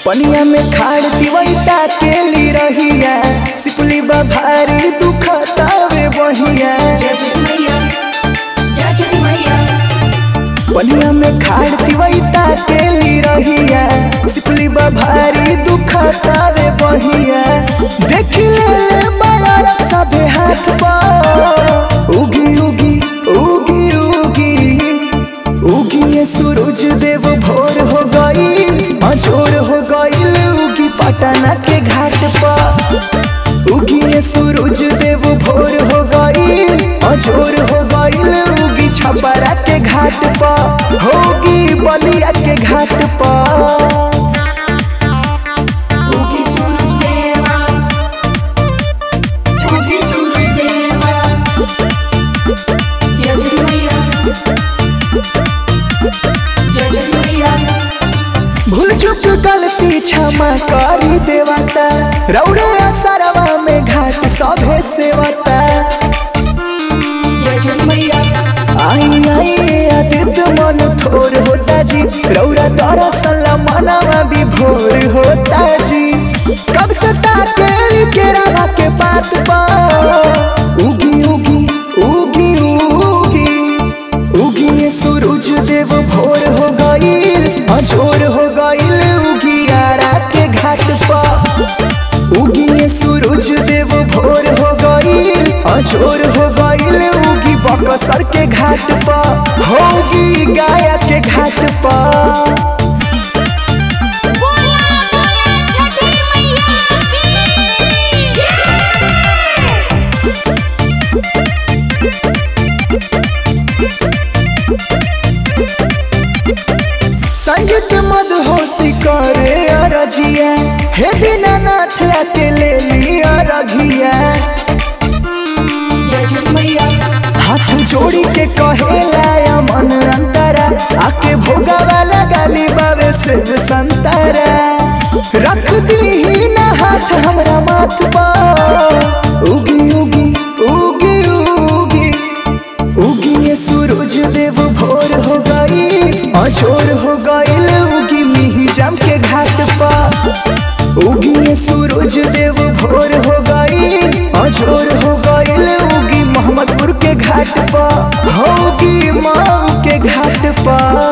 पनिया में खाड़ तिवैता के ली रहिया सिपुली बा भारी दुखतावे बहिया जय जय मैया जय जय मैया पनिया में खाड़ तिवैता के ली रहिया सिपुली बा भारी दुखतावे बहिया देख ले माया सबे हाथ पा उगी उगी उगी उगी उगी ये सूरज देव भोर हो गई अजोर हो गई उगी पटना के घाट पर उगी ये सूरज देव भोर हो गई अजोर हो गई उगी छपरा के घाट पर होगी बलिया के घाट पर उगी सूरज देवा उगी सूरज देवा जय जय मैया जय जय मैया भूल चुक गलती क्षमा करी देवता रौरे असरवा में घाट सभे सेवता जय जय मैया आई आई आदित्य मन थोर होता जी रौरा दरअसल मनवा भी भोर होता जी कब से ताके केरा के पात पा उगी उगी उगी उगी उगी ये सूरज देव भोर हो गईल अजोर हो गईल उगी आरा के घाट पर उगी ये सूरज देव भोर हो गईल अजोर हो गईल उगी बकसर के घाट पर होगी गाया के घाट पर बोला बोला छठी मैया की संगीत मदहोशी करे अरजिया हे दीनानाथ आके ले लिया रघिया जय जय मैया हाथ जोड़ी के कहेला मन अंतरा आके भोगा वाला गाली बाबे से संतरा रख दी ना हाथ हमरा माथ पर उगी उगी उगी उगी उगी ये सूरज देव भोर हो गई अजोर हो गई उगी मिही जम के घाट पर उगी ये सूरज देव भोर हो गई अजोर हो गई उगी मोहम्मदपुर के घाट पर होगी माऊ के घाट पर